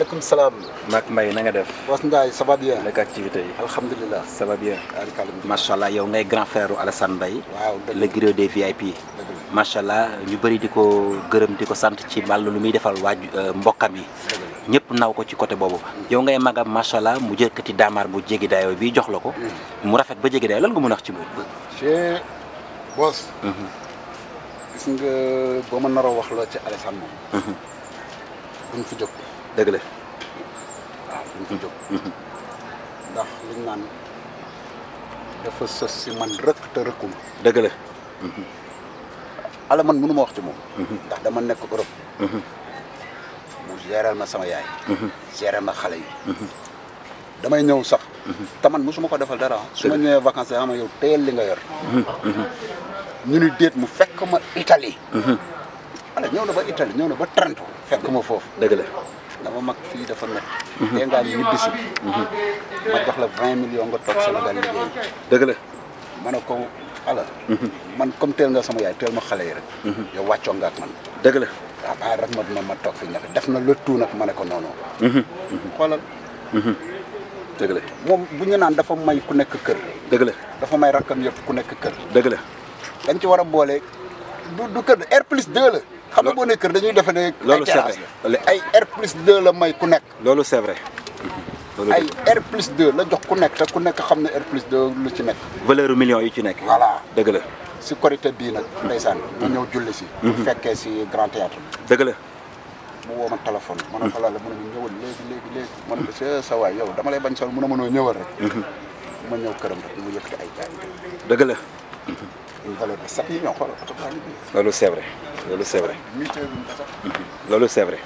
maaleykum salaam. Mac Mbaye na nga def. Boss Ndiaye ça va bien. naka activité yi. alhamdulilah. ça va bien. barikàlla. macha allah yow ngay grand frère Alassane Mbaye. waaw dëgg le griot des VIP. dëgg la. macha allah ñu bëri di ko gërëm di ko sant ci wàllu lu muy defal waaj mbokkam yi. ñëpp naw ko ci côté boobu. yow ngay magam macha allah mu jëkkati daamaar bu jéggi dayoo bi jox la ko. mu rafet ba jéggi dayoo lan nga mën a wax ci moom. chez Boss. gis nga boo ma naroo wax la ci Alassane moom. duñ fi jóg. dëgg la. waaw duñ fi jóg. ndax liñ naan dafa sës si man rëkk te rëkkuma. dëgg la. ala man mënu ma wax ci moom. ndax dama nekk Europe. mu géral ma sama yaay. géral ma xale yi. damay ñëw sax. te man mosuma ko defal dara su ma ñëwee vacances yi xam nga yow teel li nga yor. ñu ni déet mu fekk ma Italie. ala ñëw na ba Italie ñëw na ba Trento fekk ma foofu. dëgg la. dama mag fii dafa nekk. tey ngaa ñibbisi. ma jox la vingt millions nga toog Sénégal liggéey. dëgg la. ma ne ko ala. man comme teel nga sama yaay teel ma xale yi rek. yow wàccoo nga ak man. dëgg la. waaw bàyyi rek ma ma ma toog fi ñafe def na le tout nag ma ne ko noonu. xoolal dëgg la. moom bu ñu naan dafa may ku nekk kër. dëgg la. dafa may rakkam yëpp ku nekk kër. dëgg la. dañ ci war a boole du du kër R plus 2 la. xam nga boo nee kër dañuy defe ne. loolu ay c'est terrasse vrai. la ay R plus 2 la may ku nekk. loolu c'est vrai. loolu ay R plus 2 la jox ku nekk te ku nekk xam ne R plus 2 lu ci nekk. valeur millions yu ci nekk. voilà dëgg la. si korité bii nag. ndeysaan mu ñëw julli si. bu fekkee si grand théâtre dëgg la. mu woo ma téléphone. ma ne ko la mu ne ma ñëwal léegi léegi léegi. ma ne ko sa sa waay yow dama lay bañ sol mu ne ma noo ñëwal rek. ma ñëw këram rek mu yëkkati ay jaay. dëgg la. une valeur de 7 millions xoolal oto baa ngi nii. loolu c'est vrai. loolu c'est vrai. mutuelle bi mu ko sax. loolu c'est vrai.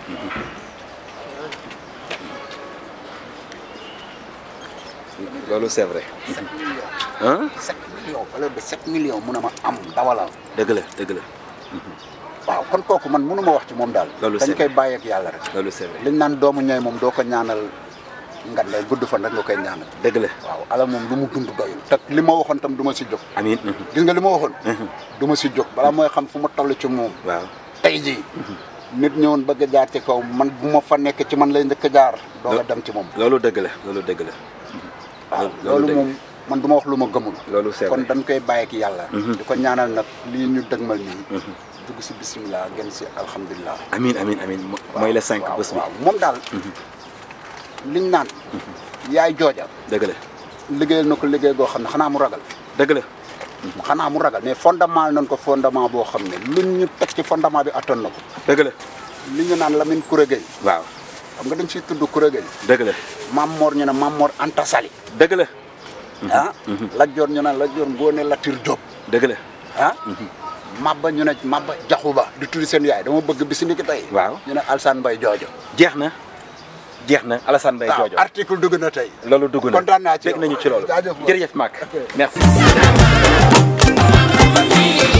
loolu c'est vrai. 7 millions. ah 7 millions valeur de 7 millions mun a ma am dawalal. dëgg la dëgg la. waaw kon kooku man mënu ma wax ci moom daal. Loolu dañ c'est koy bàyyi ak yàlla rek. loolu c'est vrai. liñ naan doomu ñooy moom doo ko ñaanal nga lay gudd fan rek nga koy ñaanal. dëgg la. waaw ala moom lu mu dund doyul. te li ma waxoon tam du ma si jóg. amiin. gis nga li ma waxoon. du ma si jóg balaa mooy xam fu ma toll ci moom. waaw. tey jii. nit ñëwoon bëgg a jaar ci kaw man bu ma fa nekk ci man lay njëkk a jaar. doo nga dem ci moom. loolu dëgg la loolu dëgg la. waaw loolu loolu dëgg moom man du ma wax lu ma gëmul. loolu c'est kon vrai. dañ koy bàyyi ak yàlla. di ko ñaanal nag lii ñu dëgmal nii. dugg si bisimilah gën si alhamdulilah. amiin amiin amiin mo- mooy le 5 waaw bés bi. waaw moom daal. liñ naan. yaay jooja. dëgg la. liggéeyal na ko liggéey goo xam ne xanaa mu ragal. dëgg la. xanaa mu ragal mais fondement nañ ko fondement boo xam ne luñ ñu teg ci fondement bi attan na ko. dëgg la. li ñu naan Lamine Kouré Gueye. waaw. xam nga dañ siy tudd Kouré Gueye. dëgg la. Mam Mor ñu ne Mam Mor Anta Sali. dëgg la. ah. Lat Joor ñu naan Lat Joor Ngoone Latir Diop. dëgg la. ah. Mabba ñu ne Mabba Jaxuba di tudd seen yaay dama bëgg bis ni ki tey. waaw. ñu ne Alsane Mbaye Joojo. jeex na. jeex na Alassane Mbaye waaw Jojo. article dugg na tey. loolu dugg na kontaan naa ci dégg nañu ci loolu. jaajëf Mor. jërëjëf Mac. Ok. merci.